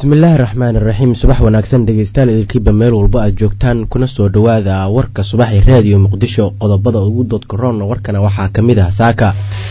bismillaahi raxmaan iraxiim subax wanaagsan dhegeystayaal idilkiiba meel walba aad joogtaan kuna soo dhowaada warka subaxii raadiyo muqdisho qodobada ugu doodka roonna warkana waxaa ka mid ah saaka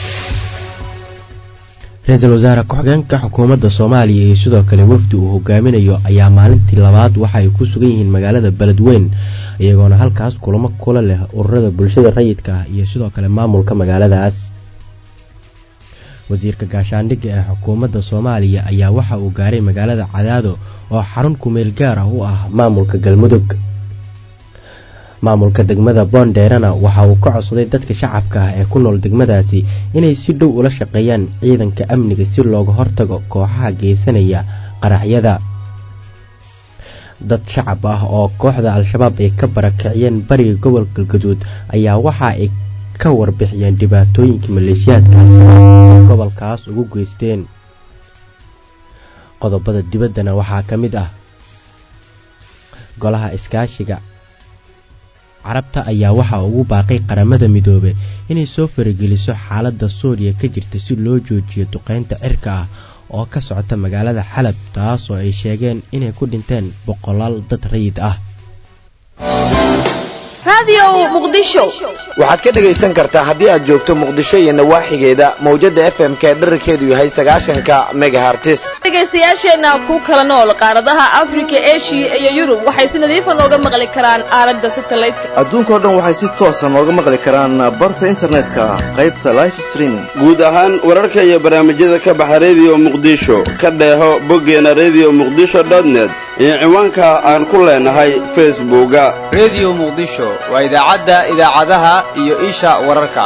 ra-iisul wasaare ku-xigeenka xukuumadda soomaaliya iyo sidoo kale wafdi uu hogaaminayo ayaa maalintii labaad waxa ay ku sugan yihiin magaalada beledweyn iyagoona halkaas kulamo kula leh ururada bulshada rayidka ah iyo sidoo kale maamulka magaaladaas wasiirka gaashaandhigga ee xukuumadda soomaaliya ayaa waxa uu gaaray magaalada cadaado oo xarun kumeel gaar ah u ah maamulka galmudug maamulka degmada boondeerana waxa uu ka codsaday dadka shacabka ah ee ku nool degmadaasi inay si dhow ula shaqeeyaan ciidanka amniga si looga hortago kooxaha geysanaya qaraxyada dad shacab ah oo kooxda al-shabaab ay ka barakiciyeen bariga gobolka galgaduud ayaa waxa ay ka warbixiyeen dhibaatooyinka maleeshiyaadka al-shabaab oo gobolkaas ugu geysteen qodobada dibaddana waxaa ka mid ah golaha iskaashiga carabta ayaa waxaa ugu baaqay qaramada midoobe inay soo farageliso xaaladda suuriya ka jirta si loo joojiyo duqeynta cirka ah oo ka socota magaalada xalab taas oo ay sheegeen inay ku dhinteen boqolaal dad rayid ah waxaad ka dhegaysan kartaa haddii aad joogto muqdisho iyo nawaaxigeeda mawjadda f m k dherarkeedu yahay sagaashanka megahartis dhegaystayaasheenna ku kala nool qaaradaha afrika eshiya iyo yurub waxay si nadiifa nooga maqli karaan aalada satalaydka adduunkao dhan waxay si toosa nooga maqli karaan barta internetka qaybta life streaming guud ahaan wararka iyo barnaamijyada ka baxa rediyo muqdisho ka dheeho boggeena rediyo muqdisho dotnet iyo ciwaanka aan ku leenahay facebooka rediyo muqdisho waa idaacadda idaacadaha iyo isha wararka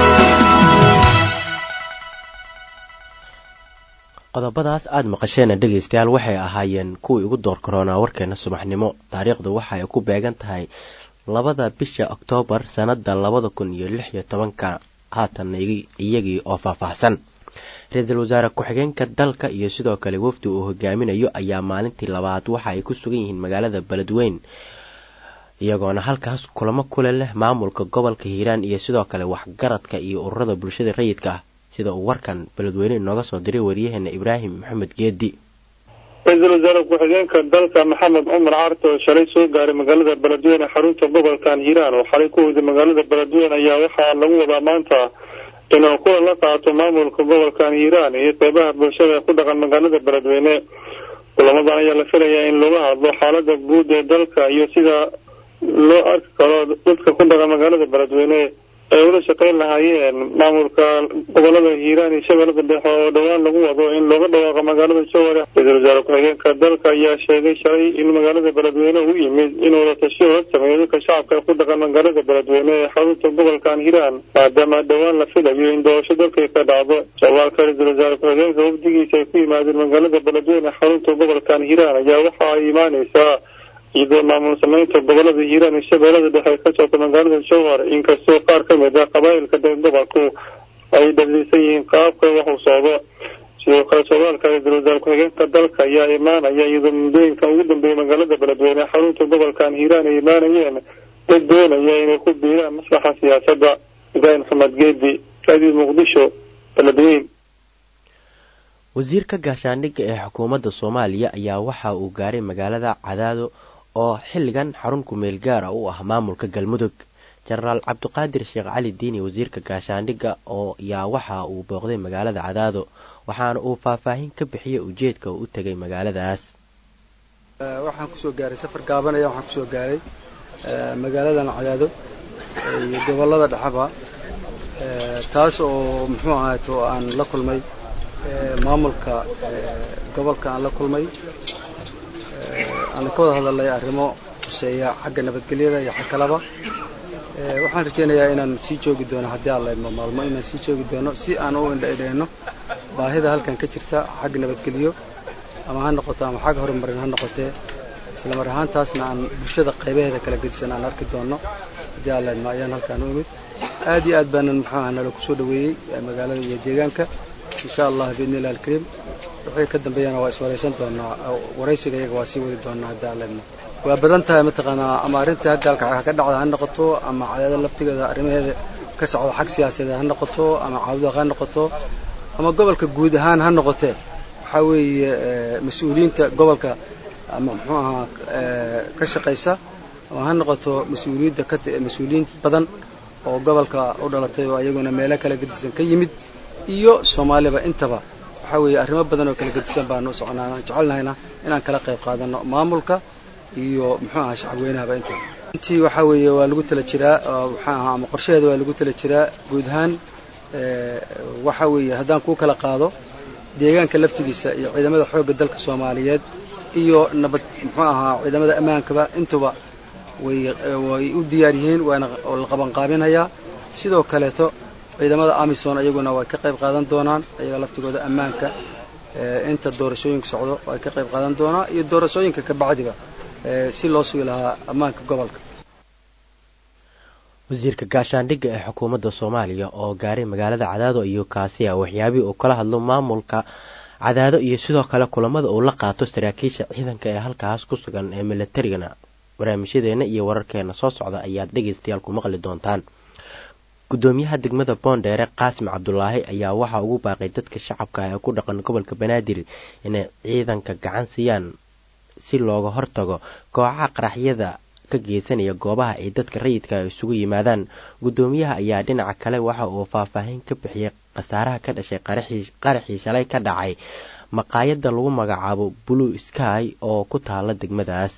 qodobadaas aada maqasheena dhegaystayaal waxay ahaayeen kuwii ugu door karoonaa warkeena subaxnimo taariikhdu waxa ay ku beegan tahay labada bisha oktoobar sannada labada kun iyo lix iyo tobanka haatan iyagii oo faahfaahsan ra-iisul wasaare ku-xigeenka dalka iyo sidoo kale wafdi uu hogaaminayo ayaa maalintii labaad waxa ay ku sugan yihiin magaalada beledweyn iyagoona halkaas kulamo kule leh maamulka gobolka hiiraan iyo sidoo kale waxgaradka iyo ururada bulshada rayidka ah sida uu warkan beledweyne inooga soo diray waryaheena ibraahim maxamed geedi ra-iisul wasaare ku-xigeenka dalka maxamed cumar carto oo shalay soo gaaray magaalada beledweyne xarunta gobolkan hiiraan oo xalay ku weyday magaalada beledweyne ayaa waxaa lagu wadaa maanta inuu kulan la qaato maamulka gobolkan hiiraan iyo qeybaha bulshada ku dhaqan magaalada beledweyne kulamadan ayaa la filayaa in lagu hadlo xaalada guud ee dalka iyo sida loo arki karo dadka ku dhaqan magaalada beledweyne ay ula shaqeyn lahaayeen maamulka gobolada hiiraan iyo shabeellada dhexe oo dhowaan lagu wado in looga dhawaaqo magaalada jowhar ra-iisul wasaare ku-xigeenka dalka ayaa sheegay shalay in magaalada beledweyne uu yimid inuu la tashiyo la sameeyo dadka shacabka ku dhaqan magaalada beledweyne ee xarunta gobolkan hiiraan maadaama dhowaan la filayo in doorasho dalkay ka dhacdo sooaalka ra-iisul wasaare ku-xigeenka wafdigiisa ay ku yimaadeen magaalada beledweyne xarunta gobolkan hiiraan ayaa waxa ay imaaneysaa iyadoo maamul sameynta gobolada hiiraan iyo shabeellada dhexe ay ka socto magaalada jowhar inkastoo qaar ka mid ah qabaa'ilka dee gobolku ay dhaliisan yihiin qaabka wax uu socdo sidoo kale sooaalka ra-iisul wasaare ku-xigeenka dalka ayaa imaanaya iyadoo muddooyinkan ugu dambeeyay magaalada beledweyne xarunta gobolkan hiiraan ay imaanayeen dad doonaya inay ku biiraan maslaxa siyaasadda ibraahim maxamed geedi raadiyo muqdisho beledweyn wasiirka gaashaandhigga ee xukuumadda soomaaliya ayaa waxa uu gaaray magaalada cadaado oo xilligan xarun kumeel gaara u ah maamulka galmudug jenaraal cabdiqaadir sheekh cali diini wasiirka gaashaandhigga oo yaa waxa uu booqday magaalada cadaado waxaana uu faahfaahin ka bixiyay ujeedka uu u tegay magaaladaas waxaan kusoo gaaray safar gaabanaya waxaan kusoo gaaray magaaladan cadaado iyo gobolada dhexaba taas oo muxuu ahaato aan la kulmay maamulka gobolka aan la kulmay aan ka wada hadalnay arrimo huseeya xagga nabadgelyada iyo xag kalaba waxaan rajaynayaa inaan sii joogi doono haddii aan laydmo maalmo inaan sii joogi doono si aan u indhaidhayno baahida halkan ka jirta xagga nabadgelyo ama ha noqoto ama xagga horumarin ha noqotee islamar ahaantaasna aan bulshada qaybaheeda kala gedisan aan arki doono haddii aan laydmo ayaan halkaan u imid aad iyo aad baanan muxuu aha nala kusoo dhaweeyey magaalada iyo deegaanka insha allah biidni illah alkariim wixii ka dambeeyana waa iswaraysan doonaa waraysiga iyaga waa sii wadi doonaa haddii aan laydmo waa badan tahay mataqaanaa ama arrinta hagaalka ka dhacda ha noqoto ama cadaada laftigeeda arrimaheeda ka socda xag siyaasadeed ha noqoto ama caabudaaq ha noqoto ama gobolka guud ahaan ha noqotee waxaa weeye mas-uuliyiinta gobolka ama muxuu ahaa ka shaqaysa oo ha noqoto mas-uuliyadda ka mas-uuliyiin badan oo gobolka u dhalatay oo ayaguna meelo kala gedisan ka yimid iyo soomaaliba intaba waxaa weeye arrimo badan oo kala gedisan baanu soconaa aan jecelnahayna inaan kala qayb qaadano maamulka iyo muxuu ahaa shacabweynahaba intaba intii waxaa weeye waa lagu tala jiraa maxaa ahaa ama qorshaheeda waa lagu tala jiraa guud ahaan waxaa weeye haddaan kuu kala qaado deegaanka laftigiisa iyo ciidamada xoogga dalka soomaaliyeed iyo nabad muxuu ahaa ciidamada ammaankaba intuba way way u diyaar yihiin waana la qabanqaabinayaa sidoo kaleeto ciidamada amison iyaguna way ka qayb qaadan doonaan iyaga laftigooda ammaanka inta doorashooyinka socdo way ka qayb qaadan doonaan iyo doorashooyinka ka bacdiba si loo sugi lahaa ammaanka gobolka wasiirka gaashaandhigga ee xukuumadda soomaaliya oo gaaray magaalada cadaado iyo kaasiya waxyaabihii uu kala hadlo maamulka cadaado iyo sidoo kale kulamada uu la qaato saraakiisha ciidanka ee halkaas ku sugan ee milatarigana barnaamijyadeena iyo wararkeena soo socda ayaad dhegaystayaal ku maqli doontaan gudoomiyaha degmada boondheere qaasim cabdulaahi ayaa waxaa ugu baaqay dadka shacabka ee ku dhaqan gobolka banaadir inay ciidanka gacan siiyaan si looga hortago kooxaha qaraxyada ka geysanaya goobaha ay dadka rayidka isugu yimaadaan gudoomiyaha ayaa dhinaca kale waxa uu faahfaahin ka bixiyay khasaaraha ka dhashay qaraxii shalay ka dhacay maqaayadda lagu magacaabo blue sky oo ku taala degmadaas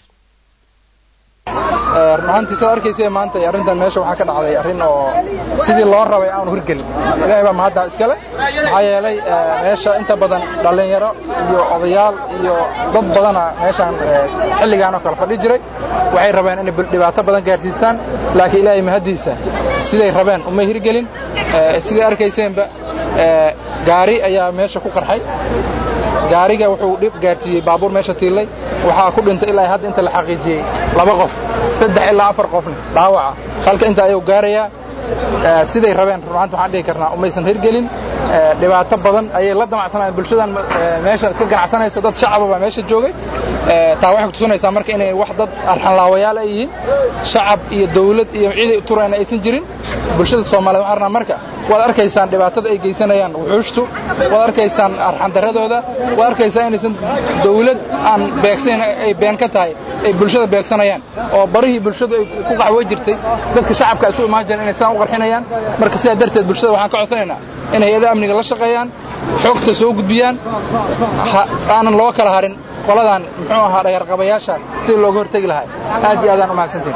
run ahaantii sidaad arkaysa maanta arrintan meesha waxaa ka dhacday arrin oo sidii loo rabay aanu hirgelin ilaahay baa mahadda iskale maxaa yeelay meesha inta badan dhallinyaro iyo odayaal iyo dad badana meeshaan xilligaan oo kale fadhi jiray waxay rabeen inay dhibaato badan gaarsiistaan laakiin ilaahay mahaddiisa siday rabeen umay hirgelin siday arkayseenba gaari ayaa meesha ku qarxay gaariga wuxuu dhib gaarsiiyey baabuur meesha tiillay waxaa ku dhintay ilaa hadda inta la xaqiijiyey laba qof saddex ilaa afar qofna dhaawaca halka inta ayuu gaarayaa siday rabeen runaanta waxaan dhihi karnaa umaysan hirgelin dhibaato badan ayay la damacsanayeen bulshadan meesha iska ganacsanaysa dad shacaba baa meesha joogay taa waxay kutusinaysaa marka inay wax dad arxanlaawayaal ay yihiin shacab iyo dawlad iyo ciiday turayna aysan jirin bulshada soomaaliya waxaan rabnaa marka waad arkaysaan dhibaatada ay geysanayaan wuxuushtu waad arkaysaan arxandaradooda waad arkaysaa inaysan dawlad aan beegsayn ay been ka tahay ay bulshada beegsanayaan oo barihii bulshadu ay ku qaxwo jirtay dadka shacabka isu imaan jireen inay saan u qarxinayaan marka sidaa darteed bulshada waxaan ka codsanaynaa in hay-adaha amniga la shaqeeyaan xogta soo gudbiyaan aanan loo kala harin qoladan muxuu ahaa dhagarqabayaasha sidii looga hortegi lahaa aad iyo aadaan u mahadsantiin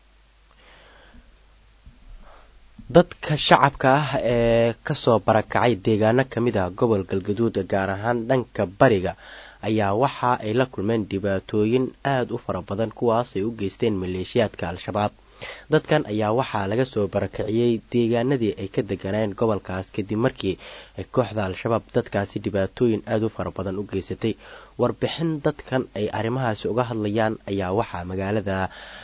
dadka shacabka ah ee kasoo barakacay deegaano ka mid ah gobol galgaduud gaar ahaan dhanka bariga ayaa waxa ay la kulmeen dhibaatooyin aada u fara badan kuwaas ay u geysteen maleeshiyaadka al-shabaab dadkan ayaa waxaa laga soo barakiciyey deegaanadii ay ka deganeen gobolkaas kadib markii ay kooxda al-shabaab dadkaasi dhibaatooyin aada u fara badan u geysatay warbixin dadkan ay arrimahaasi uga hadlayaan ayaa waxaa magaalada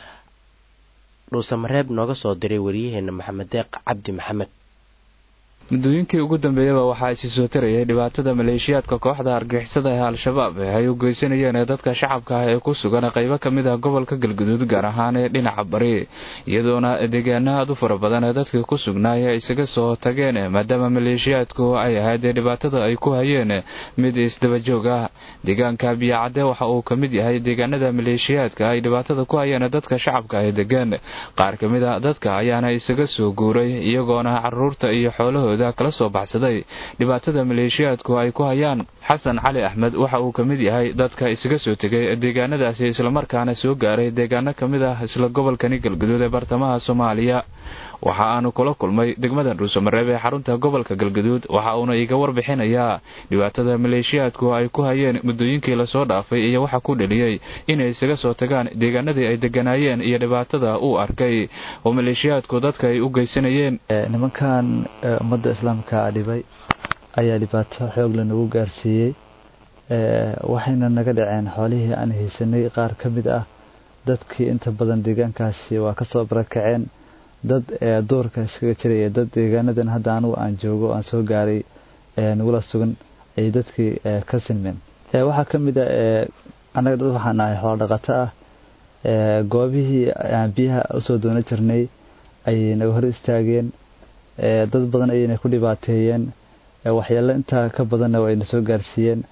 dhuusamareeb nooga soo diray waryaheena maxamed deeq cabdi maxamed muddooyinkii ugu dambeeyaba waxaa isi soo tarayay dhibaatada maleeshiyaadka kooxda argixisada ee al-shabaab ee ay u geysanayeen ee dadka shacabka ah ee ku sugan qaybo ka mid ah gobolka galguduud gaar ahaan ee dhinaca bari iyadoona deegaana aad u fara badan ee dadkii ku sugnaay ay isaga soo tageen maadaama maleeshiyaadku ay ahayd ee dhibaatada ay ku hayeen mid isdabajoog ah deegaanka biyacadde waxa uu ka mid yahay deegaanada maleeshiyaadka ay dhibaatada ku hayeen dadka shacabka ee degaan qaar ka mid a dadka ayaana isaga soo guuray iyagoona caruurta iyo xoolahooda kala soo baxsaday dhibaatada maleeshiyaadku ay ku hayaan xasan cali axmed waxa uu ka mid yahay dadka isaga soo tegay deegaanadaasi islamarkaana soo gaaray deegaano ka mid ah isla gobolkani galguduud ee bartamaha soomaaliya waxa aanu kula kulmay degmada dhuusamareeb ee xarunta gobolka galguduud waxa uuna iga warbixinayaa dhibaatada maleeshiyaadku ay ku hayeen muddooyinkii lasoo dhaafay iyo waxa ku dheliyey inay isaga soo tagaan deegaanadii ay deganaayeen iyo dhibaatada uu arkay oo maleeshiyaadku dadka ay u geysanayeen nimankan ummadda islaamka dhibay ayaa dhibaato xoogla nagu gaarsiiyey waxayna naga dhaceen xoolihii aan haysanay qaar ka mid ah dadkii inta badan deegaankaasi waa kasoo barakaceen dad duurka iskaga jiraya dad deegaanadan hadda anugu aan joogo aan soo gaaray nagula sugan ay dadkii ka sinmeen waxaa ka mid a annaga dad waxaan ahay xoolo dhaqato ah goobihii aan biyaha usoo doono jirnay ayay naga hor istaageen dad badan ayayna ku dhibaateeyeen waxyaalo intaa ka badanna wayna soo gaarsiiyeen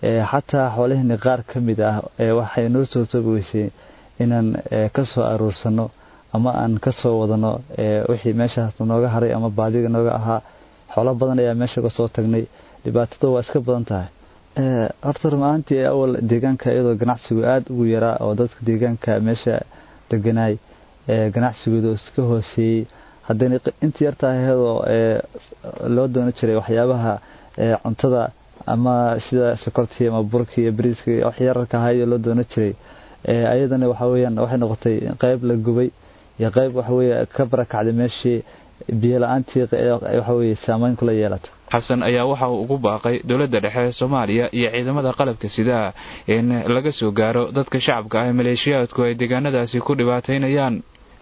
xataa xoolaheenni qaar ka mid ah waxay noo soo togoweysay inaan ka soo aruursano ama aan ka soo wadano wixii meeshaas nooga haray ama baadiga nooga ahaa xoolo badan ayaa meesha uga soo tagnay dhibaatada waa iska badan tahay horta rumaantii awal deegaanka iyadoo ganacsigu aada ugu yaraa oo dadka deegaanka meesha deganaay ganacsigooda iska hooseeyey haddana intii yartaa iyadoo loo doono jiray waxyaabaha cuntada ama sida sokortii ama burkii iyo bariiska waxyararka ahaa iyadoo loo doono jiray ayadana waxa weyaan waxay noqotay qayb la gubay iyo qayb waxaweye ka barakacday meeshii biyo la-aantii waxaweye saameyn kula yeelata xasan ayaa waxa uu ugu baaqay dowladda dhexe soomaaliya iyo ciidamada qalabka sidaa in laga soo gaaro dadka shacabka ah maleeshiyaadku ay deegaanadaasi ku dhibaataynayaan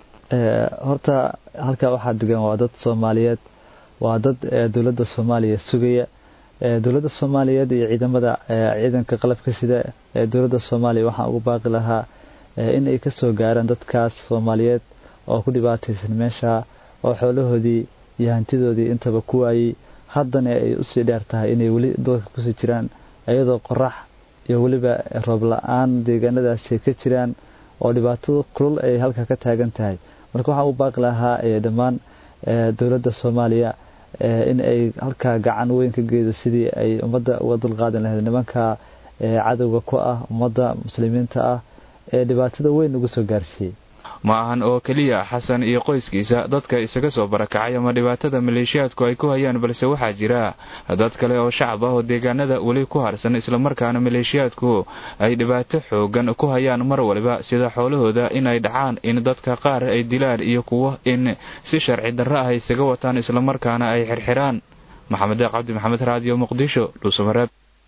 horta halkaa waxaa degan waa dad soomaaliyeed waa dad dowladda soomaaliya sugaya dowladda soomaaliyeed iyo ciidamada ciidanka qalabka sida ee dowladda soomaaliya waxaan ugu baaqi lahaa in ay ka soo gaaraan dadkaas soomaaliyeed oo ku dhibaataysan meesha oo xoolahoodii iyo hantidoodii intaba ku waayey haddana ay usii dheer tahay inay weli doorka kusii jiraan iyadoo qorax iyo weliba roob la-aan deegaanadaasi ka jiraan oo dhibaatada kulul ay halka ka taagan tahay marka waxaan u baaqi lahaa dhammaan dowladda soomaaliya in ay halkaa gacan weyn ka geedo sidii ay ummadda uga dulqaadan lahayd nimanka cadowga ku ah ummadda muslimiinta ah ee dhibaatada weyn ugu soo gaarsiiyey ma ahan oo keliya xasan iyo qoyskiisa dadka isaga soo barakacay ama dhibaatada maleeshiyaadku ay ku hayaan balse waxaa jira dad kale oo shacab ah oo deegaanada weli ku harsan islamarkaana maleeshiyaadku ay dhibaato xoogan ku hayaan mar waliba sida xoolahooda in ay dhacaan in dadka qaar ay dilaan iyo kuwo in si sharci darro ah isaga wataan islamarkaana ay xirxiraan maxamed deeq cabdi maxamed raadiyo muqdisho dhuusamareeb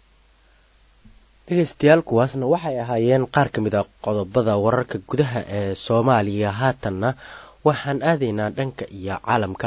dhegeystayaal kuwaasna waxay ahaayeen qaar ka mid a qodobada wararka gudaha ee soomaaliya haatanna waxaan aadaynaa dhanka iyo caalamka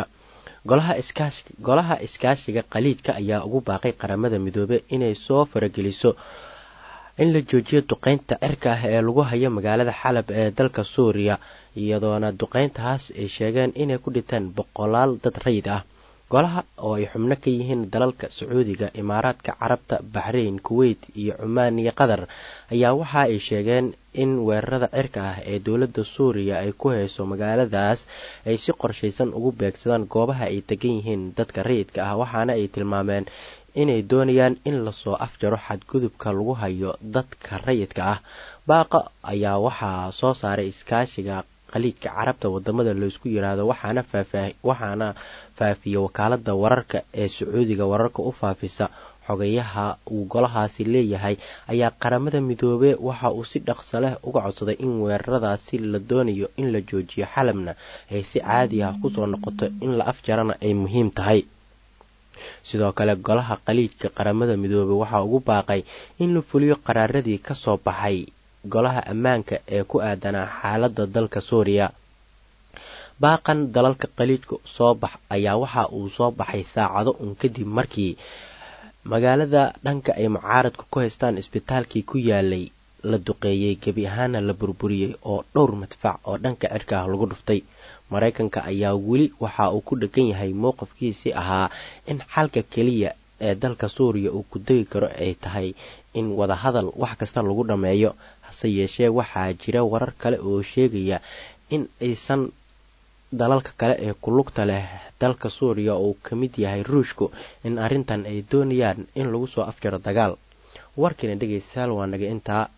golaha iskaashiga qaliidka ayaa ugu baaqay qaramada midoobe inay soo farageliso in la joojiyo duqeynta cirka ah ee lagu hayo magaalada xalab ee dalka suuriya iyadoona duqeyntahaas ay sheegeen inay ku dhinteen boqolaal dad rayid ah golaha oo ay xubno ka yihiin dalalka sacuudiga imaaraadka carabta baxrayn kuweyt iyo cumaan iyo qatar ayaa waxa ay sheegeen in weerarada cirka ah ee dowladda suuriya ay ku hayso magaaladaas ay si qorshaysan ugu beegsadaan goobaha ay degan yihiin dadka rayidka ah waxaana ay tilmaameen inay doonayaan in lasoo afjaro xadgudubka lagu hayo dadka rayidka ah baaqa ayaa waxaa soo saaray iskaashiga qaliidka carabta wadamada laysku yiraahdo waxaana faafiya wakaalada wararka ee sacuudiga wararka u faafisa xogayaha uu golahaasi leeyahay ayaa qaramada midoobe waxa uu si dhaqso leh uga codsaday in weeraradaasi la doonayo in la joojiyo xalabna ay si caadi ah kusoo noqoto in la afjarana ay muhiim tahay sidoo kale golaha qaliidka qaramada midoobe waxaa ugu baaqay in la fuliyo qaraaradii kasoo baxay golaha ammaanka ee ku aadanaa xaaladda dalka suuriya baaqan dalalka qaliidka soo bax ayaa waxa uu soo baxay saacado un kadib markii magaalada dhanka ay mucaaradka ku haystaan isbitaalkii ku yaalay la duqeeyey gebi ahaana la burburiyey oo dhowr madfac oo dhanka cirka ah lagu dhuftay maraykanka ayaa weli waxa uu ku dhegan yahay mowqifkiisii ahaa in xalka keliya ee dalka suuriya uu ku degi karo ay tahay in wadahadal wax kasta lagu dhammeeyo hase yeeshee waxaa jira warar kale oo sheegaya in aysan dalalka kale ee kulugta leh dalka suuriya uu ka mid yahay ruushku in arrintan ay doonayaan in lagu soo afjaro dagaal warkiina dhegaystayaal waa naga intaa